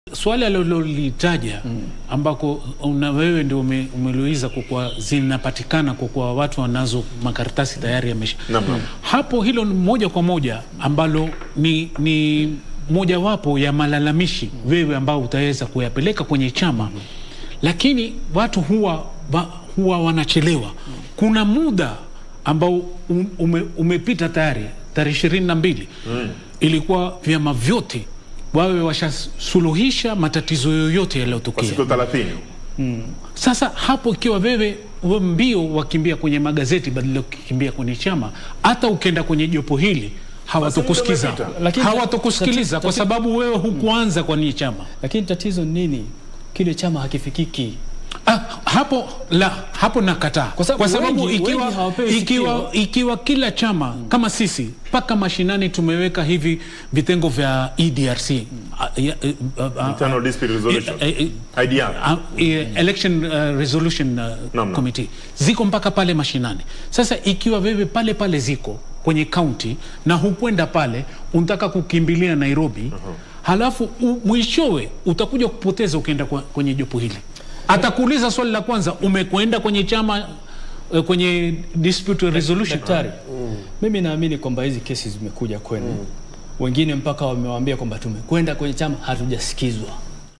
swali alilolitaja ambako una wewe ndio ume, umeliuliza kwa kuwa zinapatikana kwa kuwa watu wanazo makaratasi tayari yamesha Naam. hapo hilo ni moja kwa moja ambalo ni, ni mojawapo ya malalamishi wewe ambao utaweza kuyapeleka kwenye chama lakini watu huwa, wa, huwa wanachelewa kuna muda ambao um- ume, umepita tayari tarehe ishirini na mbili ilikuwa vyama vyote wawe washasuluhisha matatizo yoyote Kwa yaliyotokea siku 30. sasa hapo ikiwa wewe we mbio wakimbia kwenye magazeti badala ya kukimbia kwenye chama, hata ukienda kwenye jopo hili hawatokusikiza, Basi muda Lakini- hawatokusikiliza tati- kwa tati- sababu wewe hukuanza kwenye chama. Lakini tatizo ni nini? Kile chama hakifikiki. Ah, hapo la hapo nakataa Kwa sababu wengi- ikiwa, wengi hawapewi ikiwa, sikio. ikiwa kila chama kama sisi mpaka mashinani tumeweka hivi vitengo vya EDRC ah, ya- eh, ah, ah, Internal Dispute Resolution. eh, eh, IDR. Uh, eh, election uh, resolution uh, Naam, naam. committee ziko mpaka pale mashinani. Sasa ikiwa wewe pale pale ziko kwenye kaunti na hukwenda pale, unataka kukimbilia Nairobi halafu u, mwishowe utakuja kupoteza ukienda kwa, kwenye jopo hili. Atakuuliza swali la kwanza, umekwenda kwenye chama eh, kwenye dispute resolution Daktari, mimi naamini kwamba hizi kesi zimekuja kwenu, wengine mpaka wamewaambia kwamba tumekwenda kwenye chama hatujasikizwa.